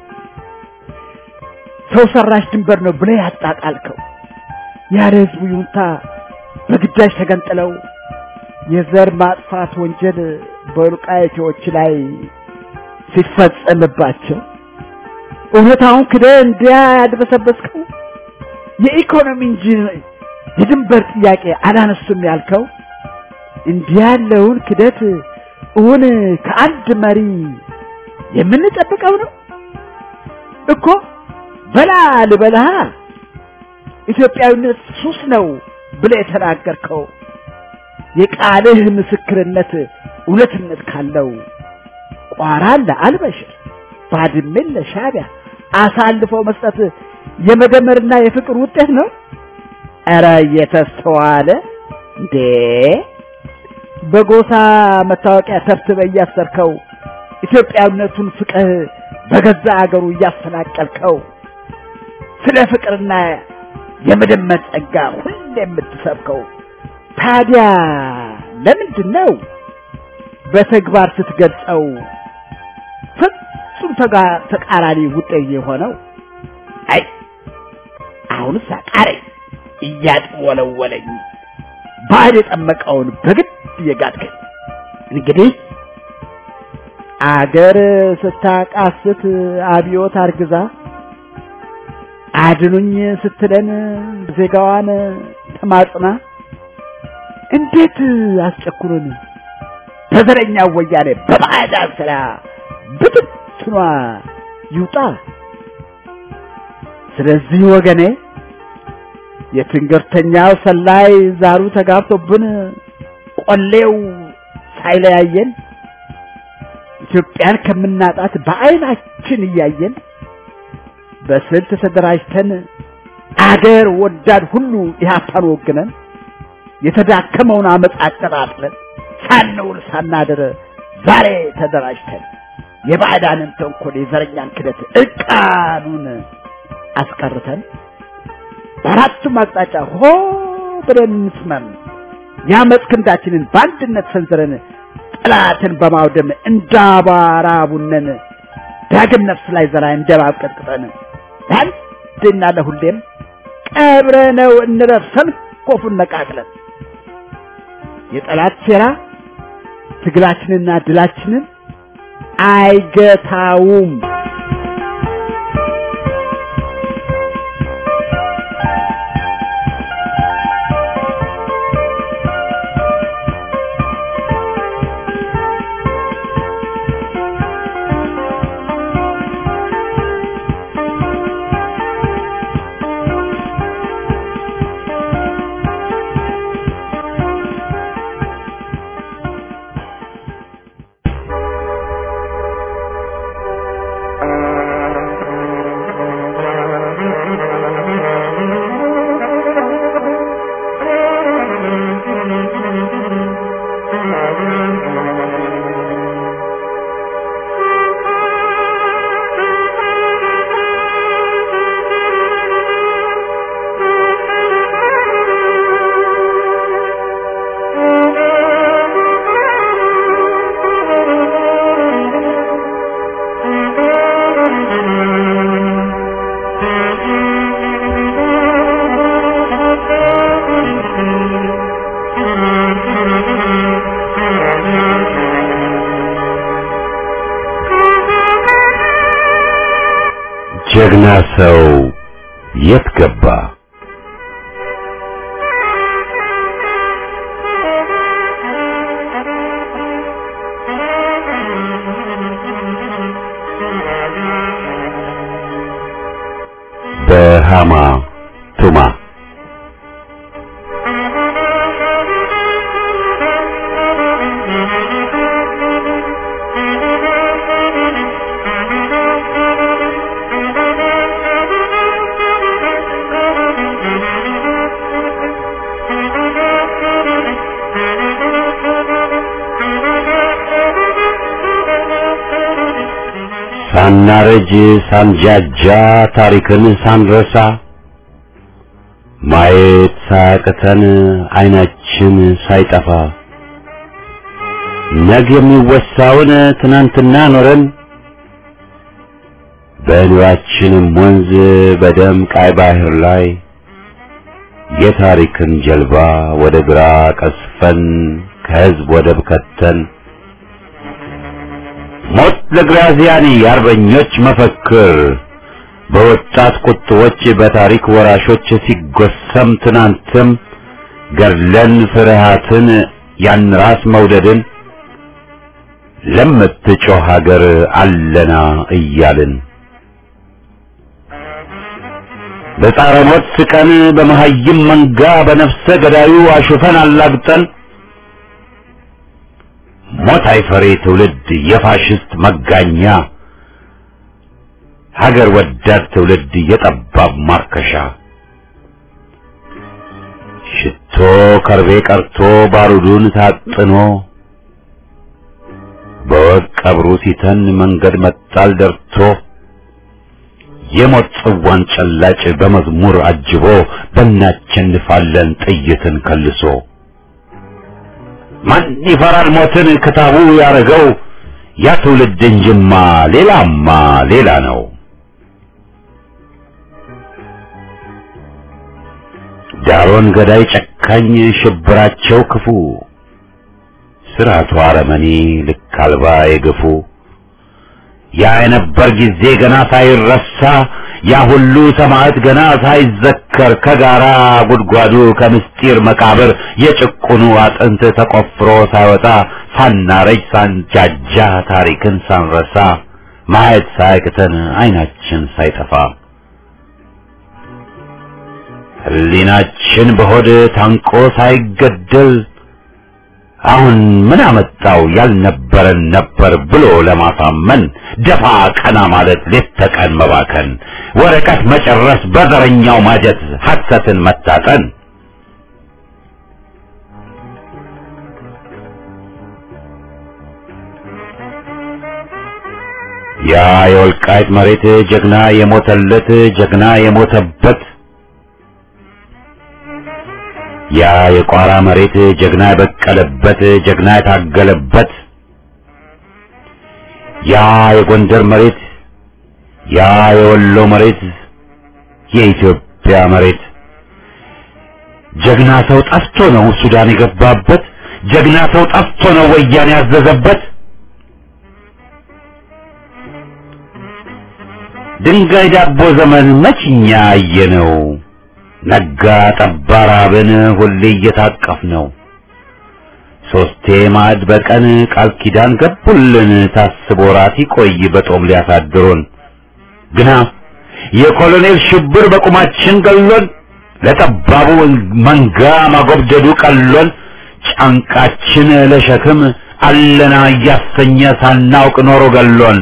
ሰው ሰራሽ ድንበር ነው ብለህ ያጣጣልከው ያለ ህዝቡ ይሁንታ በግዳጅ ተገንጥለው የዘር ማጥፋት ወንጀል በወልቃይቶች ላይ ሲፈጸምባቸው እውነታውን ክደህ እንዲያ ያድበሰበስከው የኢኮኖሚ እንጂ የድንበር ጥያቄ አላነሱም ያልከው እንዲህ ያለውን ክደት እውን ከአንድ መሪ የምንጠብቀው ነው እኮ በላ ልበልሃ ኢትዮጵያዊነት ሱስ ነው ብለህ የተናገርከው የቃልህ ምስክርነት እውነትነት ካለው ቋራን ለአልበሽር ባድሜን ለሻዕቢያ አሳልፎ መስጠት የመደመርና የፍቅር ውጤት ነው። ኧረ እየተስተዋለ እንዴ! በጎሳ መታወቂያ ተብትበህ እያሰርከው ኢትዮጵያዊነቱን ፍቅህ በገዛ አገሩ እያፈናቀልከው ስለ ፍቅርና የመደመር ጸጋ ሁሌ የምትሰብከው ታዲያ ለምንድን ነው በተግባር ስትገልጸው ፍጹም ተቃራኒ ውጤት የሆነው? አይ አሁንስ አቃረኝ እያጥወለወለኝ ባዕድ የጠመቀውን በግድ እየጋጥከኝ እንግዲህ አገር ስታቃስት አብዮት አርግዛ አድኑኝ ስትለን ዜጋዋን ተማጽና እንዴት አስጨኩሩን በዘረኛ ወያኔ በባዕዳን ስራ ብትትኗ ይውጣ። ስለዚህ ወገኔ የትንገርተኛው ሰላይ ዛሩ ተጋብቶብን ቆሌው ሳይለያየን ኢትዮጵያን ከምናጣት በዓይናችን እያየን በስልት ተደራጅተን አገር ወዳድ ሁሉ ኢህአፓን ወግነን የተዳከመውን አመፅ አቀጣጥለን ሳንውል ሳናድር ዛሬ ተደራጅተን የባዕዳንን ተንኮል የዘረኛን ክደት እርቃኑን አስቀርተን በአራቱም አቅጣጫ ሆ ብለን እንስመም የአመፅ ክንዳችንን በአንድነት ሰንዝረን ጠላትን በማውደም እንዳባራ ቡነን ዳግም ነፍስ ላይ ዘራ እንደባብ ቀጥቅጠን ለአንድና ለሁሌም ቀብረነው እንረፍ ሰንኮፉን ነቃቅለን የጠላት ሴራ ትግላችንና ድላችንን አይገታውም። ጀግና ሰው የት ገባ? በሃማ ቱማ ሳናረጅ ሳንጃጃ ታሪክን ሳንረሳ ማየት ሳያቅተን አይናችን ሳይጠፋ ነገ የሚወሳውን ትናንትና ኖረን በኑራችንም ወንዝ በደም ቃይ ባህር ላይ የታሪክን ጀልባ ወደ ግራ ቀስፈን ከህዝብ ወደብ ከተን ሞት ለግራዚያኒ የአርበኞች መፈክር በወጣት ቁጥቦች በታሪክ ወራሾች ሲጎሰም ትናንትም ገድለን ፍርሃትን ያን ራስ መውደድን ለምትጮህ ሀገር አለና እያልን በጻረ ሞት ስቀን በመሀይም መንጋ በነፍሰ ገዳዩ አሹፈን አላግጠን ሞት አይፈሬ ትውልድ የፋሽስት መጋኛ ሀገር ወዳድ ትውልድ የጠባብ ማርከሻ ሽቶ ከርቤ ቀርቶ ባሩዱን ታጥኖ በወቅ ቀብሩ ሲተን መንገድ መጣል ደርቶ የሞት ጽዋን ጨላጭ በመዝሙር አጅቦ በእናቸንፋለን ጥይትን ከልሶ ማን ይፈራል ሞትን ክታቡ ያረገው ያ ትውልድ እንጅማ ሌላማ ሌላ ነው። ዳሮን ገዳይ ጨካኝ ሽብራቸው ክፉ ስርዓቱ አረመኔ ልክ አልባ የገፉ ያ የነበር ጊዜ ገና ሳይረሳ ያ ሁሉ ሰማዕት ገና ሳይዘከር ከጋራ ጉድጓዱ ከምስጢር መቃብር የጭቁኑ አጥንት ተቆፍሮ ሳይወጣ ሳናረጅ ሳንጃጃ ታሪክን ሳንረሳ ማየት ሳያቅተን አይናችን ሳይጠፋ ሕሊናችን በሆድ ታንቆ ሳይገደል አሁን ምን አመጣው ያልነበረን ነበር ብሎ ለማሳመን ደፋ ቀና ማለት ሌት ተቀን መባከን ወረቀት መጨረስ በዘረኛው ማጀት ሐሰትን መታጠን ያ የወልቃይት መሬት ጀግና የሞተለት ጀግና የሞተበት ያ የቋራ መሬት ጀግና የበቀለበት ጀግና የታገለበት ያ የጎንደር መሬት ያ የወሎ መሬት የኢትዮጵያ መሬት ጀግና ሰው ጠፍቶ ነው ሱዳን የገባበት ጀግና ሰው ጠፍቶ ነው ወያኔ ያዘዘበት ድንጋይ ዳቦ ዘመን መችኛ አየነው ነጋ ጠባ ራብን ሁሌ እየታቀፍ ነው ሶስቴ ማዕድ በቀን ቃል ኪዳን ገቡልን ታስቦ ራት ይቆይ በጦም ሊያሳድሩን ግና የኮሎኔል ሽብር በቁማችን ገሎን ለጠባቡ መንጋ ማጎብደዱ ቀሎን ጫንቃችን ለሸክም አለና እያሰኘ ሳናውቅ ኖሮ ገሎን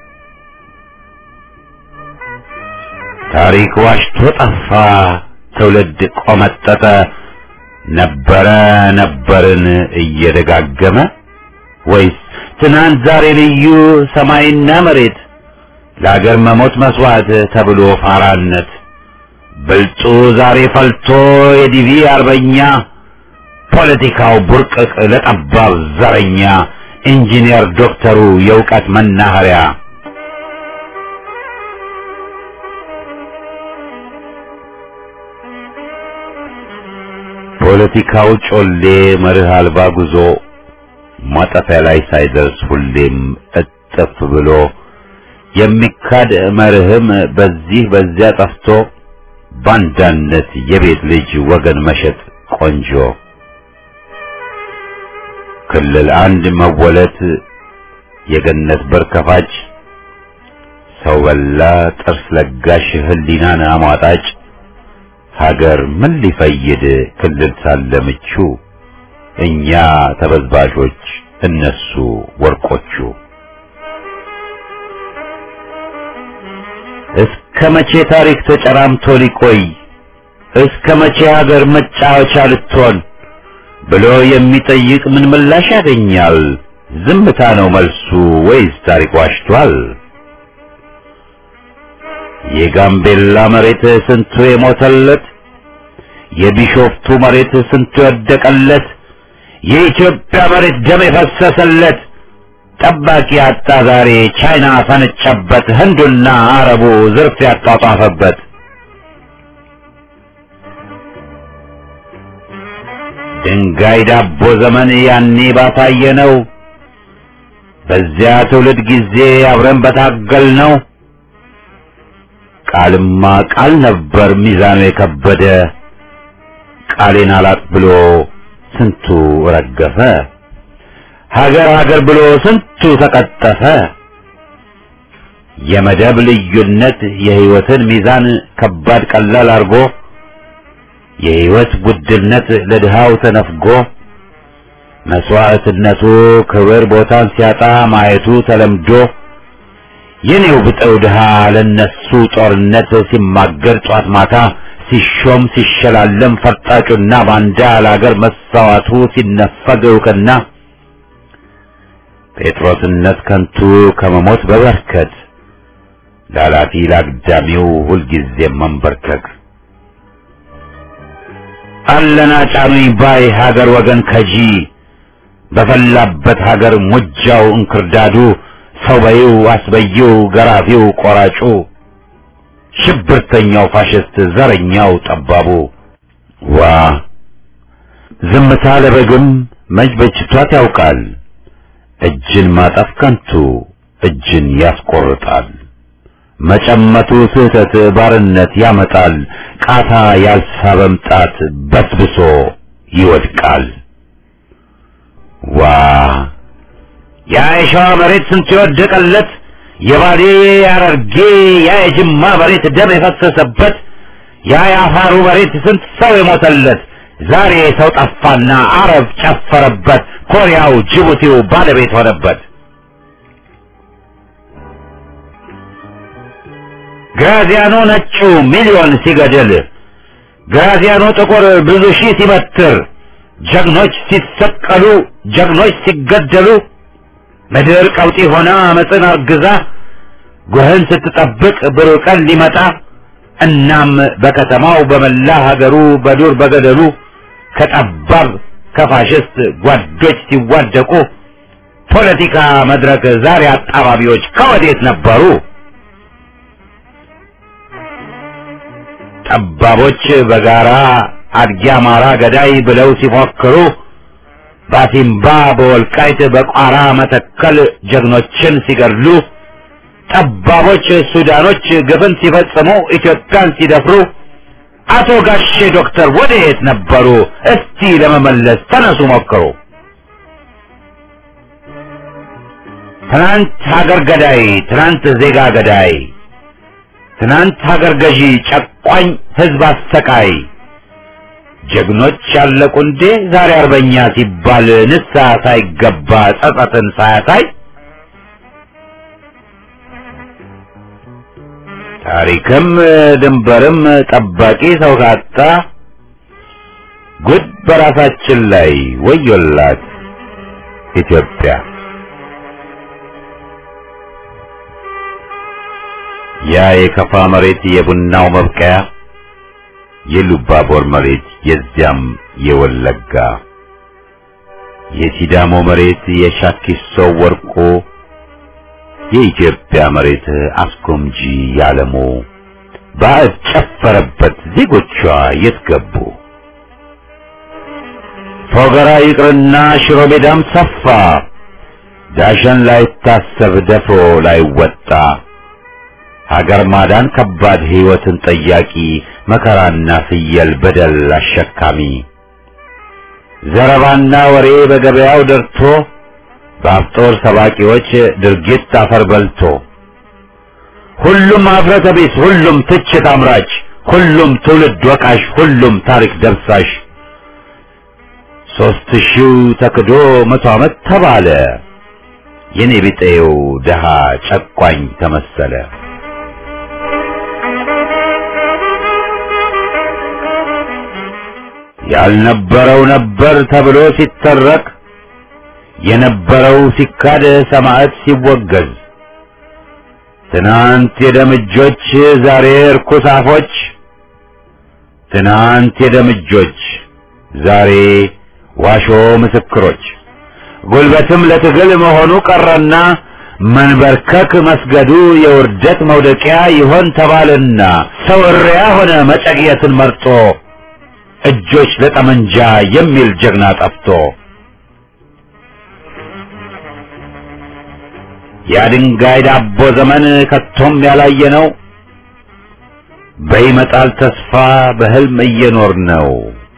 ታሪክ ዋሽቶ ጠፋ ትውልድ ቆመጠጠ ነበረ ነበርን እየደጋገመ ወይስ ትናንት ዛሬ ልዩ ሰማይና መሬት ለአገር መሞት መስዋዕት ተብሎ ፋራነት ብልጡ ዛሬ ፈልቶ የዲቪ አርበኛ ፖለቲካው ቡርቅቅ ለጠባብ ዘረኛ ኢንጂነር ዶክተሩ የእውቀት መናኸሪያ ፖለቲካው ጮሌ መርህ አልባ ጉዞ ማጠፊያ ላይ ሳይደርስ ሁሌም እጥፍ ብሎ የሚካድ መርህም በዚህ በዚያ ጠፍቶ ባንዳነት የቤት ልጅ ወገን መሸጥ ቆንጆ ክልል አንድ መወለት የገነት በር ከፋጭ ሰው በላ ጥርስ ለጋሽ ህሊናን አሟጣጭ ሀገር ምን ሊፈይድ ክልል ሳለ ምቹ እኛ ተበዝባዦች እነሱ ወርቆቹ እስከ መቼ ታሪክ ተጨራምቶ ሊቆይ እስከ መቼ ሀገር መጫወቻ ልትሆን ብሎ የሚጠይቅ ምን ምላሽ ያገኛል? ዝምታ ነው መልሱ ወይስ ታሪክ ዋሽቷል? የጋምቤላ መሬት ስንቱ የሞተለት፣ የቢሾፍቱ መሬት ስንቱ የወደቀለት፣ የኢትዮጵያ መሬት ደም የፈሰሰለት ጠባቂ አጣ ዛሬ ቻይና ፈነጨበት፣ ህንዱና አረቡ ዝርፍ ያጧጧፈበት። ድንጋይ ዳቦ ዘመን ያኔ ባሳየ ነው። በዚያ ትውልድ ጊዜ አብረን በታገል ነው። ቃልማ ቃል ነበር ሚዛኑ የከበደ ቃሌን አላጥ ብሎ ስንቱ ረገፈ። ሀገር ሀገር ብሎ ስንቱ ተቀጠፈ። የመደብ ልዩነት የህይወትን ሚዛን ከባድ ቀላል አርጎ የህይወት ውድነት ለድሃው ተነፍጎ መስዋዕትነቱ ክብር ቦታን ሲያጣ ማየቱ ተለምዶ የኔው ብጠው ድሃ ለነሱ ጦርነት ሲማገር ጧት ማታ ሲሾም ሲሸላለም ፈርጣጩና ባንዳ ለአገር መሳዋቱ ሲነፈግ እውቅና ጴጥሮስነት ከንቱ ከመሞት በበርከት ላላፊ ላግዳሚው ሁልጊዜም መንበርከክ አለና ጫኑኝ ባይ ሀገር ወገን ከጂ በፈላበት ሀገር ሙጃው እንክርዳዱ ሰው በይው አስበይው ገራፊው ቆራጩ ሽብርተኛው ፋሽስት ዘረኛው ጠባቡ ዋ ዝምታ ለበግም መች በጅቷት ያውቃል እጅን ማጠፍ ከንቱ እጅን ያስቆርጣል መጨመቱ ስህተት ባርነት ያመጣል ቃታ ያልሳበም ጣት በስብሶ ይወድቃል ዋ ያ የሸዋ መሬት ስንት የወደቀለት የባሌ ያረርጌ ያ የጅማ መሬት ደም የፈሰሰበት ያ የአፋሩ መሬት ስንት ሰው የሞተለት ዛሬ ሰው ጠፋና አረብ ጨፈረበት ኮሪያው ጅቡቲው ባለቤት ሆነበት ግራዚያኖ ነጩ ሚሊዮን ሲገድል ግራዚያኖ ጥቁር ብዙ ሺህ ሲበትር ጀግኖች ሲሰቀሉ ጀግኖች ሲገደሉ ምድር ቀውጢ ሆና አመፅን አርግዛ ጎህን ስትጠብቅ ብሩህ ቀን ሊመጣ እናም በከተማው በመላ ሀገሩ በዱር በገደሉ ከጠባብ ከፋሽስት ጓዶች ሲዋደቁ ፖለቲካ መድረክ ዛሬ አጣባቢዎች ከወዴት ነበሩ? ጠባቦች በጋራ አድጊ አማራ ገዳይ ብለው ሲፎክሩ ባሲምባ በወልቃይት በቋራ መተከል ጀግኖችን ሲገድሉ ጠባቦች ሱዳኖች ግፍን ሲፈጽሙ ኢትዮጵያን ሲደፍሩ አቶ ጋሼ ዶክተር ወደየት ነበሩ? እስቲ ለመመለስ ተነሱ ሞክሩ። ትናንት ሀገር ገዳይ፣ ትናንት ዜጋ ገዳይ፣ ትናንት ሀገር ገዢ፣ ጨቋኝ ህዝብ አሰቃይ ጀግኖች ያለቁ እንዴ ዛሬ አርበኛ ሲባል ንስሐ ሳይገባ ጸጸትን ሳያሳይ ታሪክም ድንበርም ጠባቂ ሰው ካጣ ጉድ በራሳችን ላይ ወዮላት ኢትዮጵያ። ያ የከፋ መሬት የቡናው መብቀያ የሉባቦር መሬት የዚያም የወለጋ የሲዳሞ መሬት የሻኪሶ ወርቆ የኢትዮጵያ መሬት አስጎምጂ ያለሞ ባዕድ ጨፈረበት ዜጎቿ የት ገቡ? ፎገራ ይቅርና ሽሮ ሜዳም ሰፋ ዳሸን ላይታሰብ ደፍሮ ላይወጣ ሀገር ማዳን ከባድ ሕይወትን ጠያቂ መከራና ፍየል በደል አሸካሚ ዘረባና ወሬ በገበያው ደርቶ በአፍጦር ሰባቂዎች ድርጊት አፈር በልቶ ሁሉም ኀፍረተ ቢስ፣ ሁሉም ትችት አምራች፣ ሁሉም ትውልድ ወቃሽ፣ ሁሉም ታሪክ ደብሳሽ ሦስት ሺው ተክዶ መቶ ዓመት ተባለ የኔ ቢጤው ደሃ ጨቋኝ ተመሰለ። ያልነበረው ነበር ተብሎ ሲተረክ የነበረው ሲካድ ሰማዕት ሲወገዝ ትናንት የደምጆች ዛሬ እርኩስ አፎች ትናንት የደምጆች ዛሬ ዋሾ ምስክሮች ጉልበትም ለትግል መሆኑ ቀረና መንበርከክ መስገዱ የውርደት መውደቂያ ይሆን ተባልና ሰው እሪያ ሆነ መጨቅየትን መርጦ እጆች ለጠመንጃ የሚል ጀግና ጠፍቶ የድንጋይ ዳቦ ዘመን ከቶም ያላየ ነው። በይመጣል ተስፋ በህልም እየኖር ነው።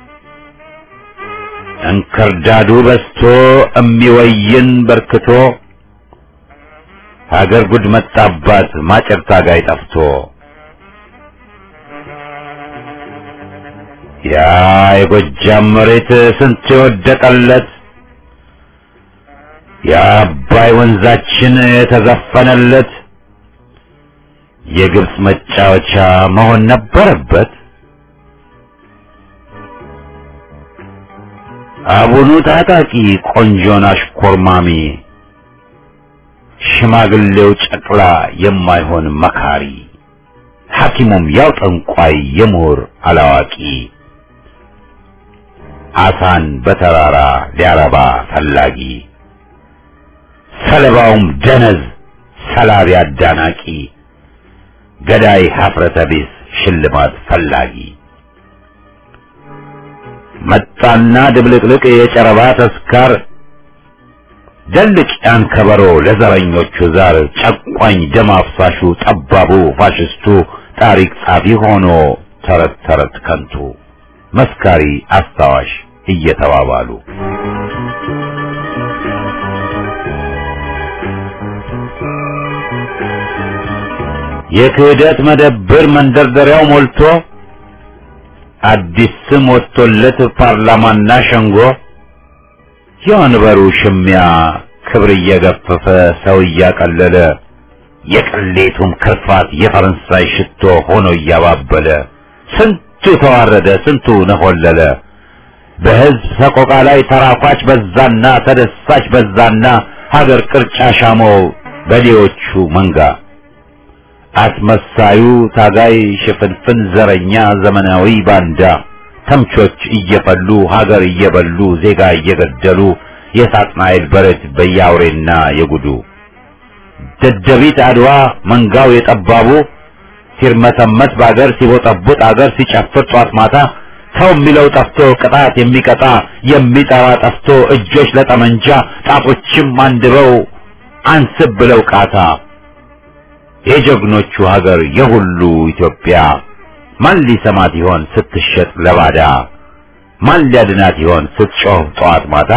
እንክርዳዱ በስቶ እሚወይን በርክቶ ሀገር ጉድ መጣባት ማጨር ታጋይ ጠፍቶ ያ የጎጃም መሬት ስንት የወደቀለት የአባይ ወንዛችን የተዘፈነለት የግብፅ መጫወቻ መሆን ነበረበት። አቡኑ ታጣቂ ቆንጆን አሽኮርማሚ ሽማግሌው ጨቅላ የማይሆን መካሪ ሐኪሙም ያው ጠንቋይ የምሁር አላዋቂ አሳን በተራራ ሊያረባ ፈላጊ ሰለባውም ደነዝ ሰላቢ አዳናቂ ገዳይ ሀፍረተ ቢስ ሽልማት ፈላጊ መጣና ድብልቅልቅ የጨረባ ተስካር ደልቅ ያን ከበሮ ለዘረኞቹ ዛር ጨቋኝ ደም አፍሳሹ ጠባቡ ፋሽስቱ ታሪክ ጻፊ ሆኖ ተረት ተረት ከንቱ መስካሪ አስታዋሽ እየተባባሉ የክህደት መደብር መንደርደሪያው ሞልቶ አዲስ ስም ወጥቶለት ፓርላማና ሸንጎ የወንበሩ ሽሚያ ክብር እየገፈፈ ሰው እያቀለለ የቅሌቱም ክርፋት የፈረንሳይ ሽቶ ሆኖ እያባበለ ስንቱ ተዋረደ፣ ስንቱ ነሆለለ። በሕዝብ ሰቆቃ ላይ ተራኳች በዛና ተደሳች በዛና ሀገር ቅርጫ ሻመው በሌዎቹ መንጋ አስመሳዩ ታጋይ ሽፍንፍን ዘረኛ ዘመናዊ ባንዳ ተምቾች እየፈሉ ሀገር እየበሉ ዜጋ እየገደሉ የሳጥናኤል በረት በያውሬና የጉዱ ደደቢት አድዋ መንጋው የጠባቡ ሲርመሰመስ በአገር ሲቦጠቡጥ አገር ሲጨፍር ጧት ማታ ሰው የሚለው ጠፍቶ ቅጣት የሚቀጣ የሚጠራ ጠፍቶ እጆች ለጠመንጃ ጣቶችም አንድበው አንስብ ብለው ቃታ የጀግኖቹ ሀገር የሁሉ ኢትዮጵያ ማን ሊሰማት ይሆን ስትሸጥ ለባዳ? ማን ሊያድናት ይሆን ስትጮህ ጠዋት ማታ?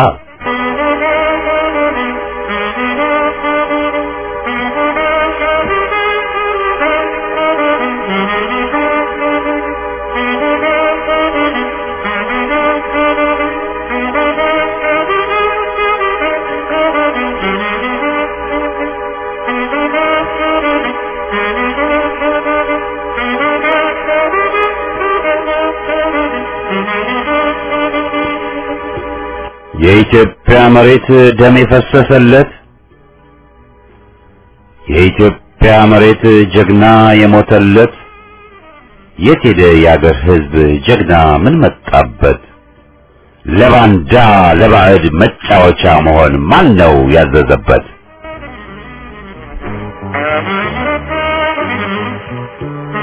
የኢትዮጵያ መሬት ደም የፈሰሰለት የኢትዮጵያ መሬት ጀግና የሞተለት የት ሄደ የአገር ሕዝብ ጀግና ምን መጣበት? ለባንዳ ለባዕድ መጫወቻ መሆን ማን ነው ያዘዘበት?